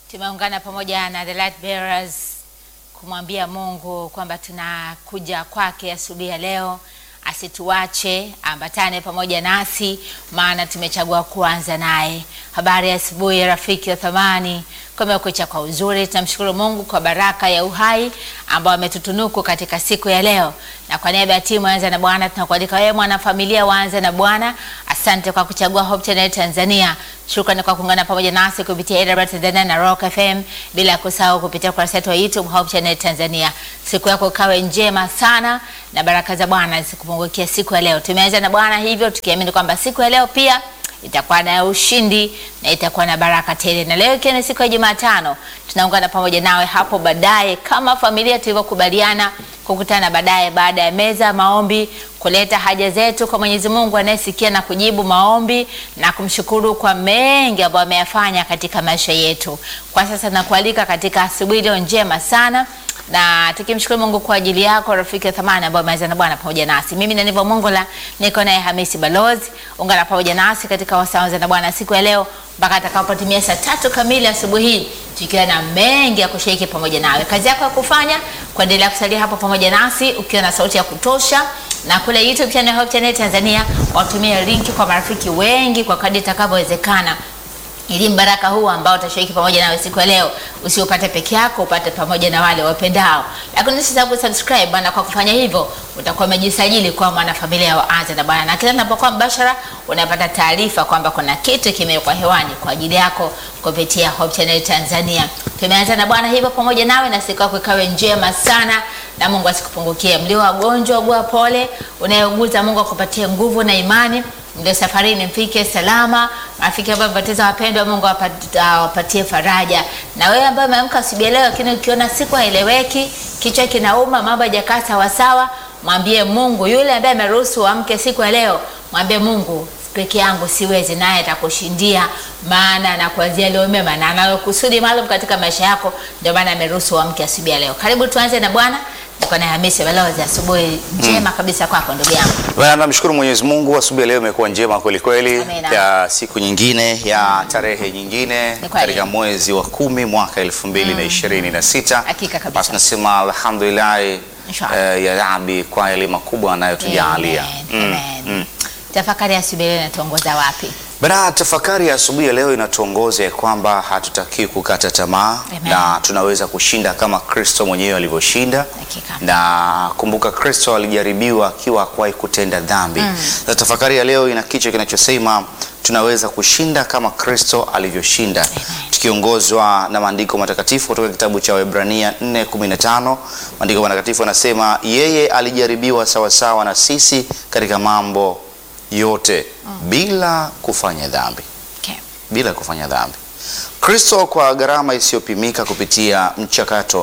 Tumeungana pamoja na the light bearers kumwambia Mungu kwamba tunakuja kwake asubuhi ya leo, asituache, ambatane pamoja nasi, maana tumechagua kuanza naye. Habari ya asubuhi, rafiki wa thamani, kumekucha kwa uzuri. Tunamshukuru Mungu kwa baraka ya uhai ambao ametutunuku katika siku ya leo, na kwa niaba ya timu Anza na Bwana tunakualika wewe mwanafamilia waanze na Bwana. Asante kwa kuchagua Hope Channel Tanzania. Shukrani kwa kuungana pamoja nasi kupitia AWR Tanzania na Rock FM, bila kusahau kupitia ukurasa wetu wa YouTube Hope Channel Tanzania. Siku yako ikawe njema sana na baraka za Bwana zikupungukia siku ya leo. Tumeanza na Bwana hivyo tukiamini kwamba siku ya leo pia itakuwa na ushindi na itakuwa na baraka tele. Na leo ikiwa ni siku ya Jumatano, tunaungana pamoja nawe hapo baadaye kama familia tulivyokubaliana kukutana baadaye baada ya meza maombi, kuleta haja zetu kwa Mwenyezi Mungu anayesikia na kujibu maombi na kumshukuru kwa mengi ambayo ameyafanya katika maisha yetu. Kwa sasa nakualika katika asubuhi leo njema sana na tukimshukuru Mungu kwa ajili yako rafiki wa thamani ambao umeanza na Bwana pamoja nasi. Mimi na Nivo Mongola niko naye Hamisi Balozi. Ungana pamoja nasi katika wasaanza na Bwana siku ya leo mpaka atakapotimia saa tatu kamili asubuhi hii tukiwa na mengi ya kushiriki pamoja nawe. Kazi yako ya kufanya kuendelea kusalia hapo pamoja nasi ukiwa na sauti ya kutosha, na kule YouTube channel Hope Channel Tanzania watumie linki kwa marafiki wengi kwa kadri itakavyowezekana ili mbaraka huu ambao utashiriki pamoja nawe siku ya leo usiupate peke yako, upate pamoja na wale wapendao. Lakini usisahau kusubscribe bwana. Kwa kufanya hivyo, utakuwa umejisajili kwa mwanafamilia wa Anza na Bwana, na kila tunapokuwa mbashara unapata taarifa kwamba kuna kitu kimewekwa hewani kwa ajili yako kupitia Hope Channel Tanzania. Tumeanza na Bwana hivyo pamoja nawe, na siku yako ikawe njema sana, na Mungu asikupungukie. Mlio wagonjwa, ugua pole. Unayeuguza, Mungu akupatie nguvu na imani ndio safarini mfike salama. Marafiki ambao wamepoteza wapendwa, Mungu awapatie faraja. Na wewe ambaye umeamka asubuhi leo, lakini ukiona siku haieleweki, kichwa kinauma, mambo hajakaa sawa sawa, mwambie Mungu. Yule ambaye ameruhusu uamke siku ya leo, mwambie Mungu, peke yangu siwezi, naye atakushindia, maana anakuanzia leo mema na analokusudi maalum katika maisha yako. Ndio maana ameruhusu uamke asubuhi ya leo. Karibu tuanze na Bwana. Niko na Hamisi Balozi. Asubuhi njema kabisa kwako ndugu yangu. Bwana, namshukuru Mwenyezi Mungu, asubuhi ya leo imekuwa njema kweli kweli, Amina. ya siku nyingine ya tarehe nyingine Ni kweli. katika mwezi wa kumi mwaka elfu mbili na ishirini na sita. Hakika kabisa. Basi nasema alhamdulillah Inshallah. eh, ya Rabbi kwa yale makubwa anayotujalia. Amen, amen. Tafakari ya asubuhi leo inatuongoza wapi? Bana, tafakari ya asubuhi ya leo inatuongoza ya kwamba hatutaki kukata tamaa Amen. na tunaweza kushinda kama Kristo mwenyewe alivyoshinda. Hakika. Na kumbuka Kristo alijaribiwa akiwa hakuwahi kutenda dhambi. Na tafakari ya leo ina kichwa kinachosema tunaweza kushinda kama Kristo alivyoshinda, tukiongozwa na maandiko matakatifu kutoka kitabu cha Waebrania 4:15. Maandiko matakatifu yanasema yeye alijaribiwa sawasawa na sisi katika mambo yote bila kufanya dhambi, Okay. bila kufanya dhambi. Kristo kwa gharama isiyopimika kupitia mchakato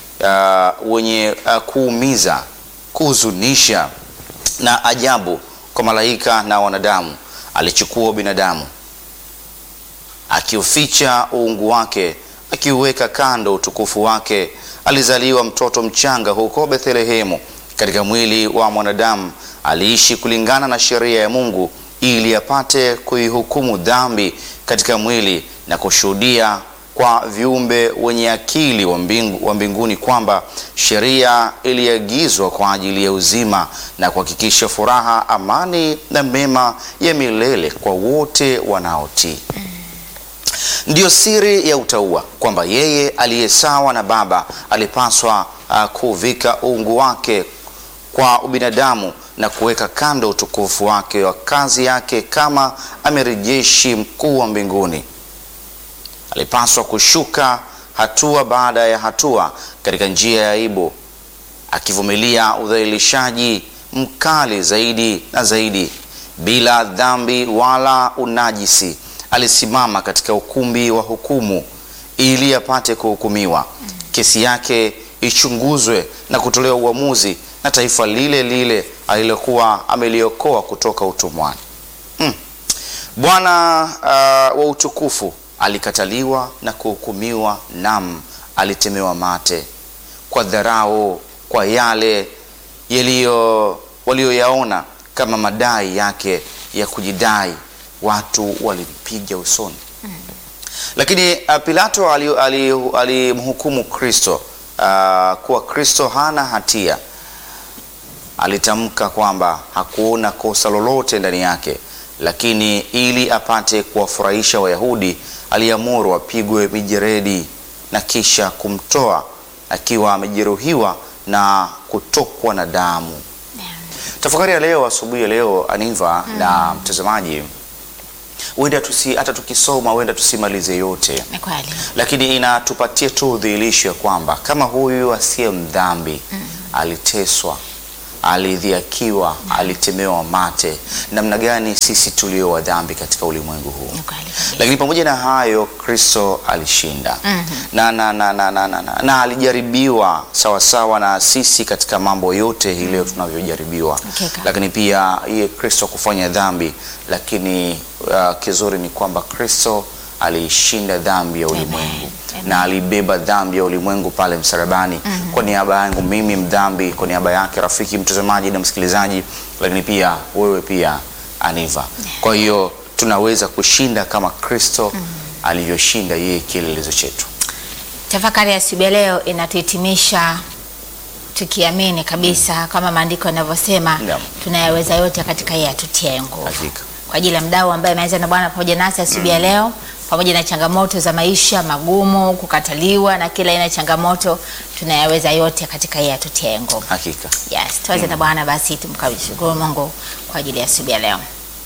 uh, wenye uh, kuumiza, kuhuzunisha na ajabu kwa malaika na wanadamu, alichukua binadamu akiuficha uungu wake, akiuweka kando utukufu wake. Alizaliwa mtoto mchanga huko Bethlehemu katika mwili wa mwanadamu. Aliishi kulingana na sheria ya Mungu ili apate kuihukumu dhambi katika mwili na kushuhudia kwa viumbe wenye akili wa mbingu, wa mbinguni kwamba sheria iliagizwa kwa ajili ya uzima na kuhakikisha furaha, amani na mema ya milele kwa wote wanaotii. Ndiyo siri ya utauwa kwamba yeye aliye sawa na Baba alipaswa uh, kuvika uungu wake kwa ubinadamu na kuweka kando utukufu wake wa kazi yake kama amiri jeshi mkuu wa mbinguni. Alipaswa kushuka hatua baada ya hatua katika njia ya aibu, akivumilia udhalilishaji mkali zaidi na zaidi. Bila dhambi wala unajisi, alisimama katika ukumbi wa hukumu ili apate kuhukumiwa, kesi yake ichunguzwe na kutolewa uamuzi na taifa lile lile alilokuwa ameliokoa kutoka utumwani. Mm. Bwana uh, wa utukufu alikataliwa na kuhukumiwa, nam alitemewa mate kwa dharau, kwa yale yaliyo walioyaona kama madai yake ya kujidai. Watu walimpiga usoni, Lakini uh, Pilato alimhukumu ali, ali alimhukumu Kristo uh, kuwa Kristo hana hatia. Alitamka kwamba hakuona kosa lolote ndani yake, lakini ili apate kuwafurahisha Wayahudi aliamuru apigwe mijeredi na kisha kumtoa akiwa amejeruhiwa na kutokwa na damu. Tafakari ya leo asubuhi ya leo Aniva na mtazamaji, huenda tusi hata tukisoma huenda tusimalize yote, Ni kweli. lakini inatupatia tu udhihirisho ya kwamba kama huyu asiye mdhambi aliteswa, alidhiakiwa, alitemewa mate, namna gani sisi tulio wa dhambi katika ulimwengu huu Ni kweli kabisa. lakini pamoja na hayo Kristo alishinda na, na, na, na, na, na, na, na alijaribiwa sawasawa na sisi katika mambo yote hii leo tunavyojaribiwa, Hakika. lakini pia iye Kristo kufanya dhambi, lakini uh, kizuri ni kwamba Kristo aliishinda dhambi ya ulimwengu Amen. na alibeba dhambi ya ulimwengu pale msalabani kwa niaba yangu mimi mdhambi, kwa niaba yake rafiki mtazamaji na msikilizaji, lakini pia wewe pia Aniva. Kwa hiyo tunaweza kushinda kama Kristo alivyoshinda yeye kielelezo chetu. Tafakari ya asubuhi ya leo inatuhitimisha tukiamini kabisa kama maandiko yanavyosema, Naam. tunayaweza yote katika yeye atutie nguvu. Hakika. Kwa ajili ya mdau ambaye ameanza na Bwana pamoja nasi asubuhi ya leo, pamoja na changamoto za maisha magumu, kukataliwa na kila aina ya changamoto, tunayaweza yote katika yeye atutie nguvu. Hakika. Yes, tuanze na Bwana basi tumkabidhi Mungu kwa ajili ya asubuhi ya leo.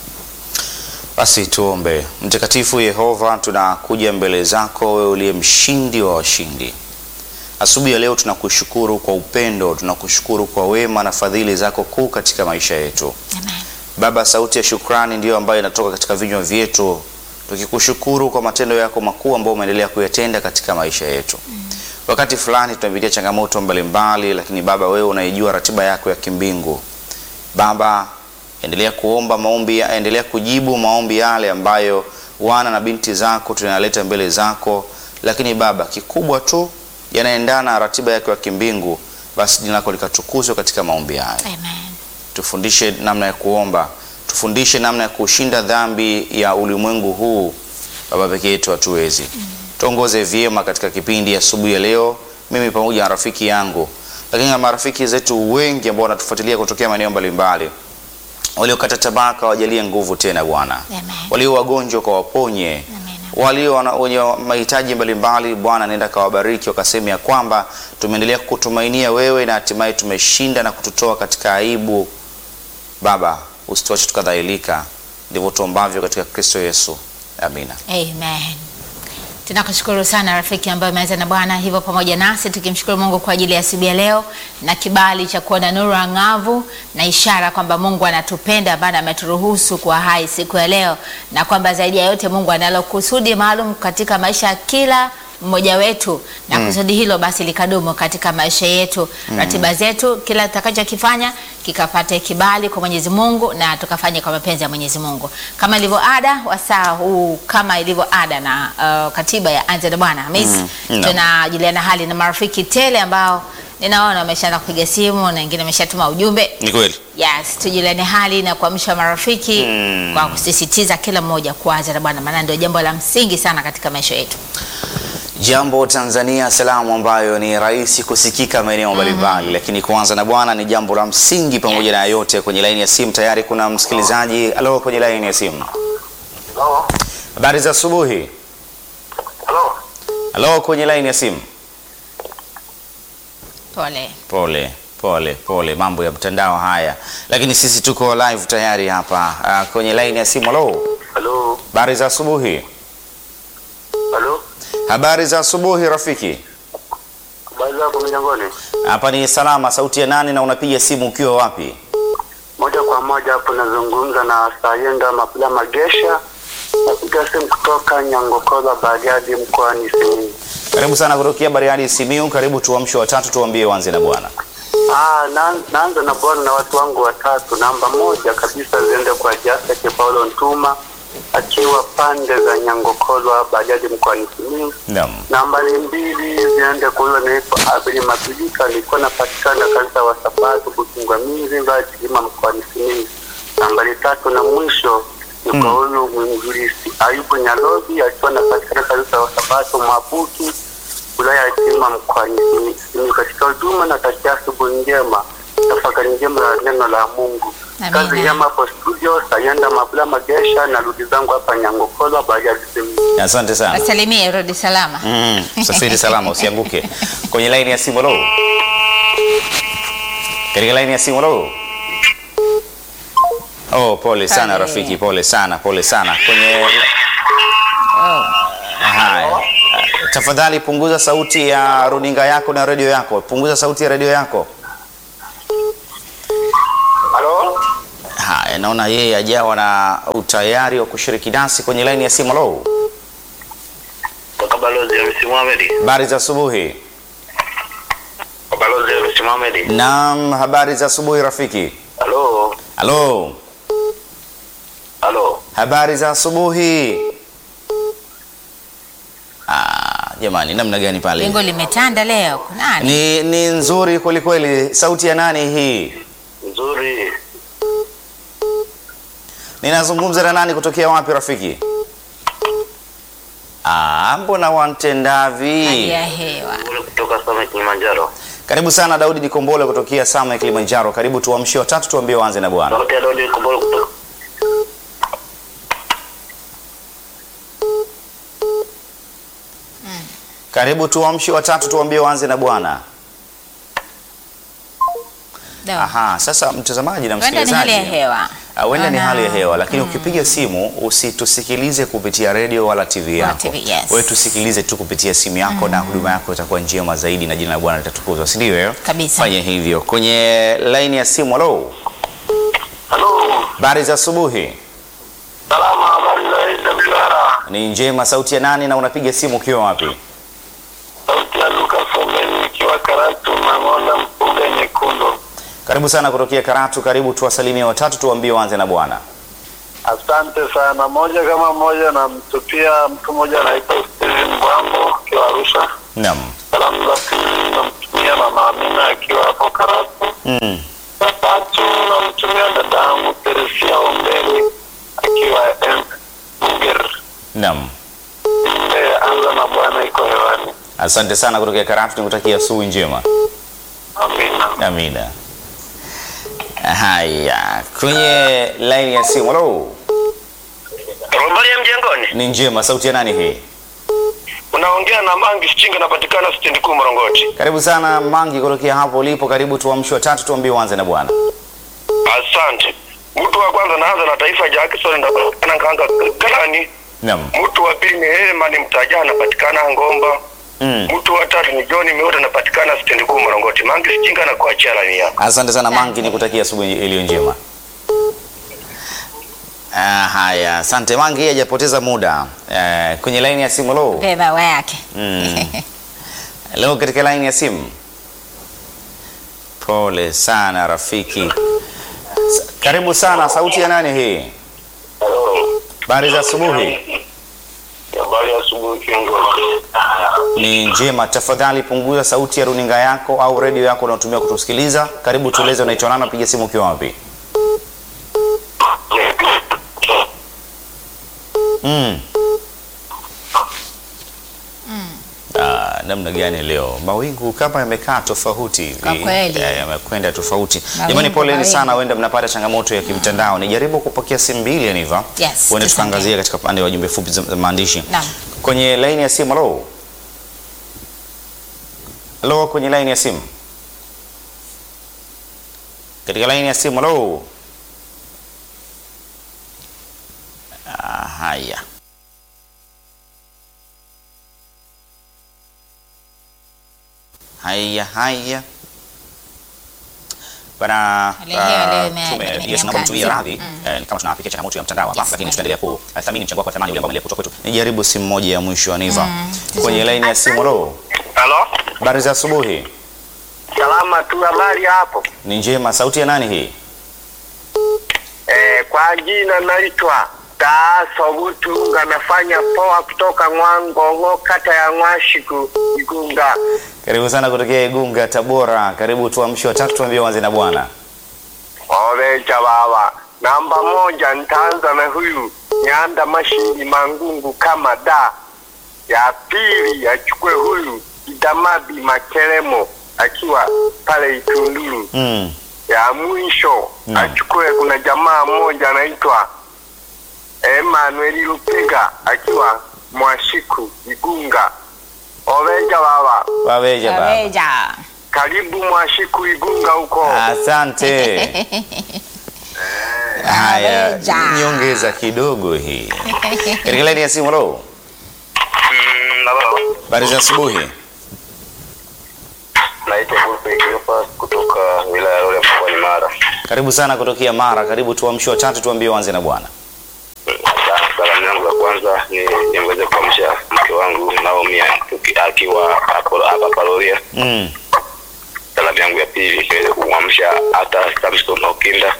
Basi tuombe. Mtakatifu Yehova, tunakuja mbele zako wewe uliye mshindi wa washindi. Asubuhi ya leo tunakushukuru kwa upendo, tunakushukuru kwa wema na fadhili zako kuu katika maisha yetu. Amen. Baba, sauti ya shukrani ndiyo ambayo inatoka katika vinywa vyetu, tukikushukuru kwa matendo yako makuu ambayo umeendelea kuyatenda katika maisha yetu. Wakati fulani tunapitia changamoto mbalimbali, lakini Baba, wewe unaijua ratiba yako ya kimbingu. Baba, endelea kuomba maombi, endelea kujibu maombi yale ambayo wana na binti zako tunayaleta mbele zako, lakini Baba, kikubwa tu yanaendana na ratiba yako ya kimbingu, basi jina lako likatukuzwe katika maombi hayo. Amen. Tufundishe namna ya kuomba, tufundishe namna ya kushinda dhambi ya ulimwengu huu. Baba, peke yetu hatuwezi. Tuongoze vyema katika kipindi asubuhi ya leo, mimi pamoja na rafiki yangu, lakini na marafiki zetu wengi ambao wanatufuatilia kutokea maeneo mbalimbali, waliokata tamaa kawajalie nguvu tena Bwana, Amen. walio wagonjwa kawaponye, Amen. walio wana- wenye mahitaji mbalimbali Bwana, nenda kawabariki, wakasema ya kwamba tumeendelea kutumainia wewe na hatimaye tumeshinda na kututoa katika aibu. Baba, usituache tukadhalilika. Ndivyo tuombavyo katika Kristo Yesu, amina. Amen. Tunakushukuru sana rafiki ambaye umeanza na Bwana hivyo pamoja nasi, tukimshukuru Mungu kwa ajili ya asubuhi ya leo na kibali cha kuona nuru ang'avu na ishara kwamba Mungu anatupenda, ambaye ameturuhusu kuwa hai siku ya leo, na kwamba zaidi ya yote Mungu analo kusudi maalum katika maisha ya kila mmoja wetu na kusudi hilo basi likadumu katika maisha yetu, ratiba zetu, kila tutakachokifanya kikapate kibali kwa Mwenyezi Mungu na tukafanye kwa mapenzi ya Mwenyezi Mungu, kama ilivyo ada wasaa huu, kama ilivyo ada na uh, katiba ya Anza na Bwana Hamis, naam. tunajuliana hali na marafiki tele ambao ninaona wameshaanza kupiga simu na wengine wameshatuma ujumbe. Ni kweli. Yes, tujuliane hali na kuamsha marafiki kwa kusisitiza kila mmoja kuanza na Bwana, maana ndio jambo la msingi sana katika maisha yetu. Jambo Tanzania, salamu ambayo ni rahisi kusikika maeneo mbalimbali, lakini kuanza na Bwana ni jambo la msingi pamoja na yote. Kwenye laini ya simu tayari kuna msikilizaji. Halo, kwenye laini ya simu. Halo. Habari za asubuhi. Halo. Halo, kwenye laini ya simu. Pole. Pole pole pole, mambo ya mtandao haya, lakini sisi tuko live tayari hapa ah, kwenye laini ya simu. Halo, Halo. habari za asubuhi. Halo. Habari za asubuhi rafiki. Habari zako milangoni? Hapa ni salama. Sauti ya nani na unapiga simu ukiwa wapi? Moja kwa moja hapo nazungumza na Sayenda Mapula Magesha. Napiga simu kutoka Nyangokola Bariadi mkoani Simiyu. Karibu sana kutokea Bariadi Simiu. Karibu tuamshe watatu, tuambie wanze na Bwana. Ah, na, naanza na bwana na watu wangu watatu. Namba moja kabisa ziende kwa Jafet Paulo Ntuma akiwa pande za Nyangokolwa Bariadi mkoani Simiyu. Naam. Nambari mbili ziende kwa huyo anaitwa Abeli Mapilika, alikuwa anapatikana kanisa wa Sabato Bukingwamiri Kilima mkoani Simiyu. Nambari tatu na mwisho ni kwa huyu mwinjilisti Ayubu Nyalobi akiwa anapatikana kanisa hapo Mabuki, wilaya ya Kilima mkoani Simi- Simiyu. Katika huduma na takia asubuhi njema, tafakari njema la neno la Mungu. Amina. Kazi njema hapo studio, Sayenda Mabula Magesha na rudi zangu hapa Nyangokolo Bariadi Simiyu. Asante sana. Wasalimie, rudi salama. Mm, safiri salama usianguke. Kwenye laini ya simu lo. Katika laini ya simu lo. Oh, pole sana Pale. rafiki, pole sana, pole sana. Kwenye Oh. haya. Tafadhali punguza sauti ya runinga yako na redio yako. Punguza sauti ya redio yako. Halo? Haya, naona yeye ajawa na utayari wa kushiriki nasi kwenye laini ya simu lo. Toka balozi ya Msi Mohamed. Habari za asubuhi. Kwa balozi ya Msi Mohamed. Naam, habari za asubuhi rafiki. Halo? Halo. Halo? Habari za asubuhi. Ah, jamani namna gani pale? Lengo limetanda leo. Kunani? Ni, ni nzuri kweli kweli. Sauti ya nani hii? Nzuri. Ninazungumza na nani kutokea wapi rafiki? Ah, mbona wantendavi? Hali ya hewa. Ule kutoka Same Kilimanjaro. Karibu sana Daudi Nikombole kutokea Sama ya Kilimanjaro. Karibu tuamshie watatu tuambie waanze na Bwana. Sauti ya Dodi Kumbolo kutoka Karibu tuamshie watatu tuambie waanze na Bwana. Dawa. Aha, sasa mtazamaji na Huenda ni msikilizaji. hali ya hewa. Ah, Huenda ni Naona- hali ya hewa lakini ukipiga simu usitusikilize kupitia redio wala TV Wala yako. TV, yes. Wewe tusikilize tu kupitia simu yako na huduma yako itakuwa njema zaidi na jina la Bwana litatukuzwa, si ndio? eh? Kabisa. Fanya hivyo. Kwenye laini ya simu, halo. Halo. Habari za asubuhi. Salama, habari za Ida Mshahara. Ni njema. Sauti ya nani na unapiga simu ukiwa wapi? Sauti ya Luka Someni ikiwa Karatu Mang'onda Mpunga Nyekundu. Karibu sana kutokea Karatu. Karibu tuwasalimie watatu, tuambie waanze na Bwana. Asante sana. Moja kama moja, namtupia mtu mmoja anaitwa Steven Bwambo akiwa Arusha. Naam. Salamu za pili namtumia mama Amina akiwa hapo Karatu. Mm. Za tatu namtumia dada yangu Teresia Ombeli akiwa M- Munger. Naam. Eh, Anza na Bwana iko hewani. Asante sana kutokea Karatu, nikutakia asubuhi njema. Amina. Amina. Haya, kwenye laini ya simu. Halo. Habari ya mjengoni? Ni njema. Sauti ya nani hii? Unaongea na Mangi Sichinga, napatikana stendi kuu Morongoti. Karibu sana Mangi kutokea hapo ulipo. Karibu tuamshi watatu, tuambie uanze na Bwana. Asante. Mtu wa kwanza naanza na Taifa Jackson, napatikana Kanga Kalani. Naam. Mtu wa pili ni Hema ni Mtaja, anapatikana Ngomba. Mm. Mtu wa tatu ni John Miota, anapatikana stendi kuu Morongoti. Mangi Sichinga na kuachia lani yako. Asante sana Mangi, nikutakia asubuhi iliyo njema. Ah, haya, asante Mangi, hajapoteza muda. Eh, kwenye laini ya simu lo. Beba wa yake. Mm. Leo katika laini ya simu. Pole sana rafiki. S- Karibu sana, sauti ya nani hii? Habari za asubuhi. Habari ya asubuhi kiongozi. Ni njema. Tafadhali punguza sauti ya runinga yako au redio yako unaotumia kutusikiliza. Karibu tueleze unaitwa nani, piga simu ukiwa wapi? Mm. Ah, namna gani leo mawingu kama yamekaa tofauti hivi. Kwa kweli. Eh, yamekwenda tofauti Mawingu, jamani poleni mawingu. sana huenda mnapata changamoto ya kimtandao nijaribu kupokea simu mbili yaniva Yes, huenda tusonge. tukaangazia katika pande wa jumbe fupi za za maandishi Naam. kwenye laini ya simu halo halo kwenye laini ya simu katika laini ya simu halo ah, haya haya haya bana Hali ya hewa leo ime- tume- ime- yes, naomba mtumie imeanza. radhi eh, kama tunapitia changamoto ya mtandao hapa Yes, lakini kweli. tutaendelea kuthamini mchango wako wa thamani ule ambao umeletwa kwetu nijaribu simu moja ya mwisho aniva Mm, kwenye laini ya simu lo Halo? habari za asubuhi Salama tu, habari hapo? ni njema sauti ya nani hii Eh, kwa jina naitwa Taaso Butunga, nafanya poa kutoka Ng'wangongo, kata ya Ng'washiku, Igunga. karibu sana kutokea igunga tabora karibu tuamshi watatu tuambie wanze na bwana Oveja baba, namba moja nitaanza na huyu Nyanda Mashindi Mangungu kama da. ya pili achukue huyu Idamabi Makelemo akiwa pale Itunduru. Mm. Ya mwisho Naam. achukue, kuna jamaa mmoja anaitwa Emmanuel Lupega akiwa Mwashiku Igunga. Oveja baba, Waweja baba. Kaweja. karibu Mwashiku Igunga huko. Asante. Haya, Waweja. nyongeza kidogo hii. Katika laini ya simu, halo. Mm, halo. Habari za asubuhi. Naitwa Gulpe Cleophas kutoka wilaya ya Rorya mkoani Mara. Karibu sana kutokea Mara. Karibu tuamshe watatu, tuambie uanze na Bwana. Salamu yangu ya kwanza ni niweze kuamsha mke wangu Naomi tuki- akiwa hapo hapa Paroria. Mm. Salamu yangu ya pili niweze kumwamsha hata Samson Okinda.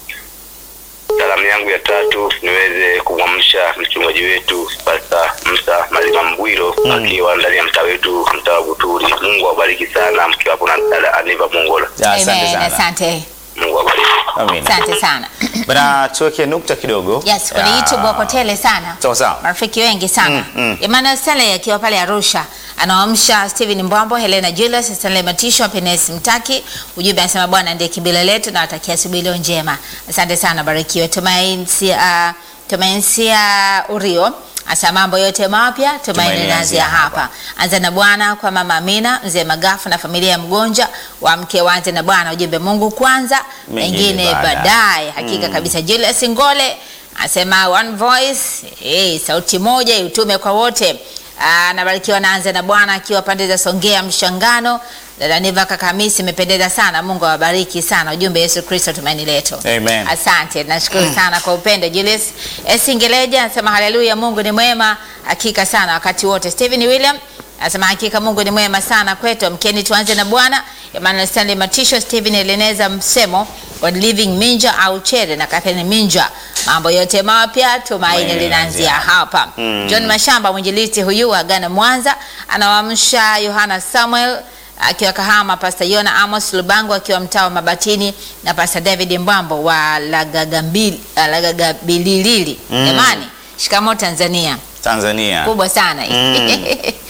Salamu yangu ya tatu niweze kumwamsha mchungaji wetu Pastor Musa Malima Mbwiro Mm. akiwa ndani ya mtaa wetu mtaa wa Buturi. Mungu awabariki sana mkiwa hapo na dada Aniva Mongola. Asante Amen. sana. Asante. Mungu awabariki. Amina. Asante sana. Bana, tuweke nukta kidogo. Yes, kwenye Ya, YouTube wako tele sana. Sawa sawa. Marafiki wengi sana. Mm, mm. Emmanuel Stanley akiwa pale Arusha anawaamsha Steven Mbwambo, Helena Julius, Stanley Matisho, Penes Mtaki. Ujumbe anasema Bwana ndiye kimbilio letu na watakia asubuhi leo njema. Asante sana, barikiwe. Tumainsia Tumainsia Urio Asa mambo yote mapya tumaini Tumaini linaanzia linaanzia hapa. Anza na Bwana kwa mama Amina, mzee Magafu na familia ya mgonja wa mke waanze na Bwana. Ujumbe Mungu kwanza, Mengine mengine baadaye. baadaye. Hakika kabisa. Julius Ngole anasema one voice, eh, sauti moja utume kwa wote. Anabarikiwa naanza na Bwana akiwa pande za Songea Mshangano. Dada Niva kaka Hamisi imependeza sana. Mungu awabariki sana. Ujumbe Yesu Kristo tumaini letu. Amen. Asante, nashukuru sana kwa upendo. Julius Esingeleja anasema haleluya, Mungu ni mwema hakika sana wakati wote. Stephen William anasema hakika Mungu ni mwema sana kwetu. Mkeni tuanze na Bwana. Emmanuel Stanley Matisho, Stephen Eleneza Msemo, God Living Minja au Chere na Catherine Minja. Mambo yote mapya tumaini Tumaini linaanzia linaanzia hapa. Mm. John Mashamba mwinjilisti huyu wa Ghana Mwanza anawaamsha Yohana Samuel akiwa Kahama, Pastor Yona Amos Lubango akiwa mtaa wa Mabatini na Pastor David Mbambo wa Lagagambili- ah, Lagagabililili. Mm. Jamani, shikamo Tanzania Tanzania. kubwa sana Mm.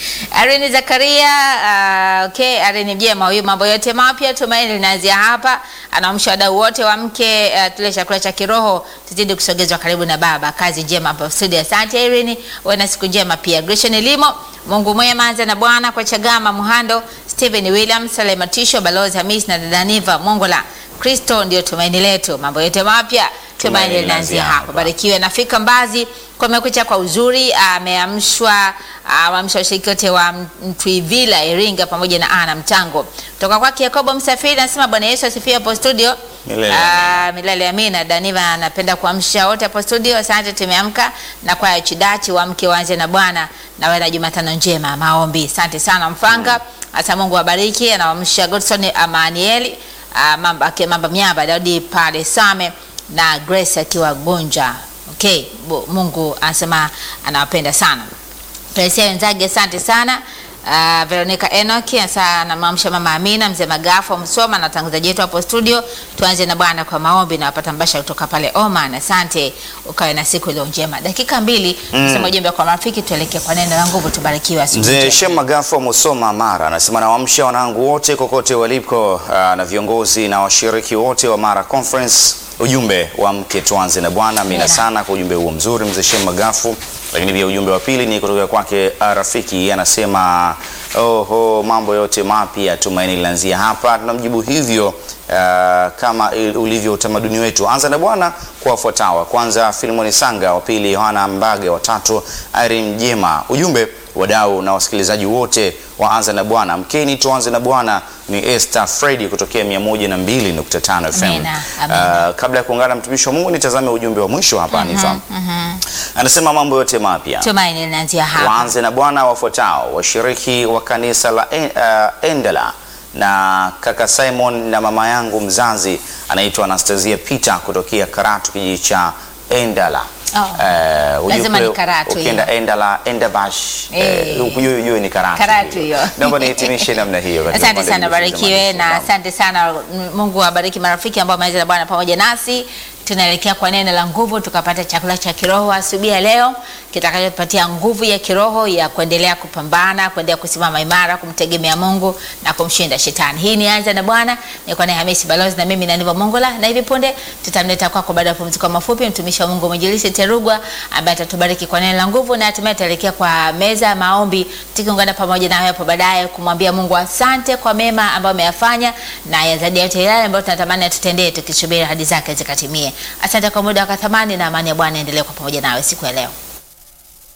Irene Zakaria uh, okay, Irene Jema huyu, mambo yote mapya tumaini linaanzia hapa. Anaamsha wadau wote wa mke uh, tule chakula cha kiroho tuzidi kusogezwa karibu na Baba. Kazi njema hapa studio. Asante Irene, uwe na siku njema pia. Gretchen Elimo, Mungu mwema, anza na Bwana kwa Chagama Muhando, Stephen William, Salema Tisho, Balozi Hamis na dada Niva Mongola. Kristo ndio tumaini letu, mambo yote mapya tumaini linaanzia hapa. Barikiwe. Nafika Mbazi kumekucha kwa uzuri, ameamshwa ameamsha washiriki wote wa Mtwivila Iringa pamoja na Ana Mtango. Kutoka kwake Yakobo Msafiri anasema Bwana Yesu asifiwe hapo studio. Milele Ah, milele amina. Daniva anapenda kuamsha wote hapo studio. Asante, tumeamka na kwa Chidachi wa mke waanze na Bwana na wewe na Jumatano njema maombi. Asante sana Mfanga. Hata Mungu awabariki. Anaamsha Godson Amanieli ah, mamba ake mamba miamba Daudi pale Same na Grace akiwa Gonja. Okay, Bo- Mungu anasema anawapenda sana. Teresia wenzake asante sana. Uh, Veronica Enoch asa anamwamsha mama Amina mzee Magafu Msoma na watangazaji wetu hapo studio. Tuanze na Bwana kwa maombi na wapata mbasha kutoka pale Oman. Asante, ukawe na siku iliyo njema. Dakika mbili Mm. kusema ujumbe kwa marafiki, tuelekee kwa neno la nguvu. Tubarikiwe asubuhi Mzee njema. Shem Magafu wa Musoma Mara anasema nawaamsha wanangu wote kokote waliko, ah, na viongozi na washiriki wote wa Mara Conference. Ujumbe wa mke tuanze na Bwana. Amina Amina. sana kwa ujumbe huo mzuri mzee Shem Magafu. Lakini pia ujumbe wa pili ni kutoka kwake ah, rafiki, Yeye anasema oho, mambo yote mapya tumaini linaanzia hapa. Tunamjibu hivyo ah, kama il- ulivyo utamaduni wetu. Anza na Bwana kwa wafuatao. Kwanza Filimoni Sanga, wa pili Yohana Mbage, wa tatu Irene Jema. Ujumbe wadau na wasikilizaji wote waanza na Bwana, mkeni tuanze na Bwana. Ni Esther Fredi kutokea 102.5 FM. Amina, amina. Ah, kabla ya kuungana na mtumishi wa Mungu, nitazame ujumbe wa mwisho hapa. Nifahamu anasema mambo yote mapya Tumaini linaanzia hapa. waanze na Bwana wafuatao: washiriki wa kanisa la En- uh, Endela na kaka Simon na mama yangu mzazi anaitwa Anastasia Peter kutokea Karatu, kijiji cha Endala. Oh. Eh, ujue Lazima kule ni Karatu Ukienda hiyo. Endala, Endabash, Eh. eh, ujue ujue ni Karatu. Karatu hiyo. Naomba nihitimishe namna hiyo. katika Asante upande sana, wa kujifunza barikiwe maneno. na asante sana. Mungu awabariki marafiki ambao wameanza na Bwana pamoja nasi. tunaelekea kwa neno la nguvu, tukapata chakula cha kiroho asubuhi ya leo kitakachotupatia nguvu ya kiroho ya kuendelea kupambana, kuendelea kusimama imara, kumtegemea Mungu na kumshinda shetani. Hii ni Anza na Bwana, niko na Hamisi Balozi na mimi na Niva Mongola, na hivi punde tutamleta kwako baada ya mapumziko mafupi mtumishi wa Mungu Mwinjilisti Terugwa ambaye atatubariki kwa neno la nguvu, na hatimaye tutaelekea kwa meza ya maombi tukiungana pamoja nawe hapo baadaye kumwambia Mungu asante kwa mema ambayo ameyafanya na ya zaidi ya yote yale ambayo tunatamani atutendee tukisubiri ahadi zake zikatimie. Asante kwa muda wa thamani na amani ya Bwana endelee kwa pamoja nawe siku ya leo.